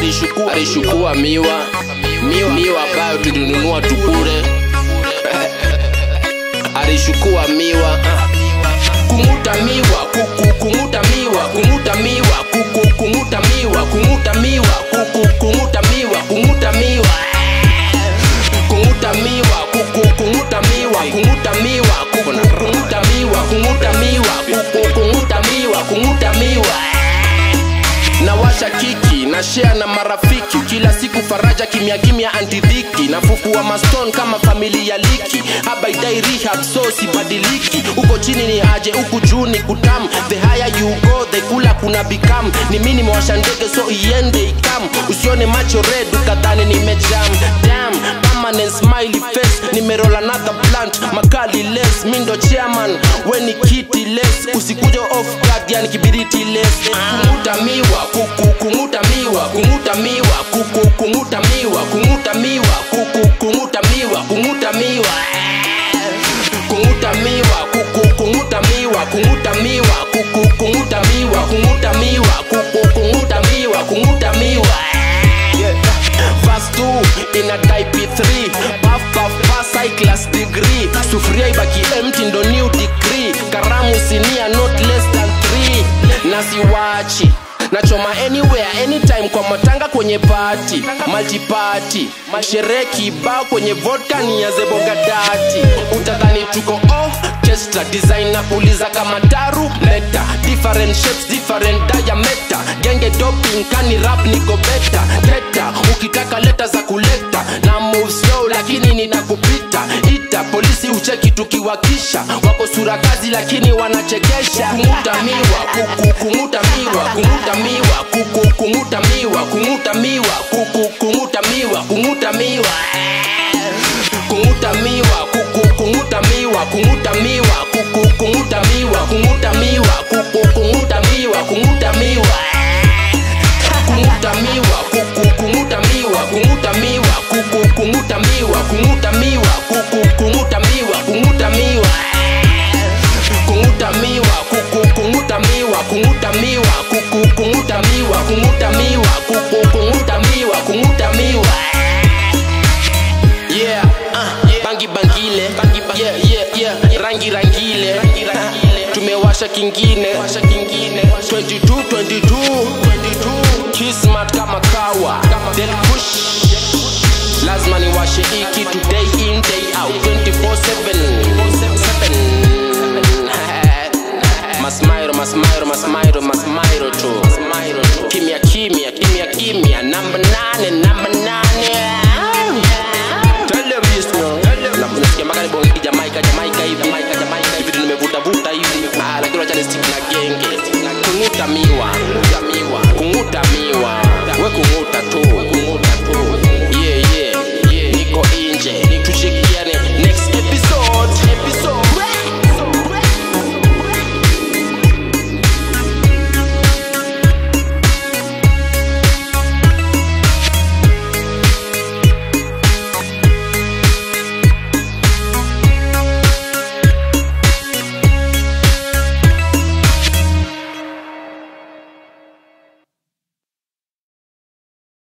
alishukua alishukua miwa miwa, miwa ambayo tulinunua tukure alishukua miwa kumuta miwa kuku kumuta miwa kumuta miwa kuku kumuta miwa kumuta miwa kuku kumuta miwa kumuta miwa kumuta miwa kuku kumuta miwa kumuta miwa kuku kumuta miwa kumuta miwa kuku kumuta miwa kumuta miwa nawasha kiki na share na marafiki kila siku faraja kimya kimya antidhiki nafufua maston kama familia liki habaidai rehab so sibadiliki uko chini ni aje huku juu ni kutam the higher you go the kula kuna bikam ni mini mewasha ndege so iende ikam usione macho red ukadhani nimejam dam permanent smiley face nimeroll another plant makali less mindo chairman weni kiti less usikuja off guard yani kibiriti less kumuta miwa kuku kumuta miwa kumuta miwa kuku kumuta miwa kumuta miwa kuku kumuta miwa kumuta miwa kumuta miwa kuku kumuta miwa kumuta miwa kuku kumuta miwa kumuta miwa kuku kumuta miwa kumuta miwa Verse 2 ina type 3 puff puff pass high class degree sufuria ibaki empty ndo new degree karamu sinia not less than 3 na siwachi nachoma anywhere anytime kwa matanga kwenye pati multiparty sherehe kibao kwenye vodka ni ya zebogadati utadhani tuko orchestra design na uliza kama taru meta different shapes different diameter genge doping kani rap niko beta teta ukitaka leta za kuleta na move slow lakini nitakupita ita polisi ucheki tukiwakisha wako sura kazi lakini wanachekesha kumuta miwa kuku kumuta miwa kumuta miwa kuku kumuta miwa kumuta miwa kuku kumuta miwa kumuta miwa kumuta miwa kuku kumuta miwa kumuta miwa kuku kumuta miwa kumuta miwa kuku kumuta miwa kumuta miwa kumuta miwa kuku kumuta miwa kumuta miwa kuku kumuta miwa kumuta miwa kuku kumuta miwa kumuta miwa kumuta miwa kuku kumuta miwa kumuta miwa kuku kumuta miwa kumuta miwa kuku kumuta miwa kumuta miwa yeah uh, bangi bangile yeah yeah yeah rangi rangile tumewasha kingine 22 22 kismat kama kawa del push lazima niwashe iki today in day out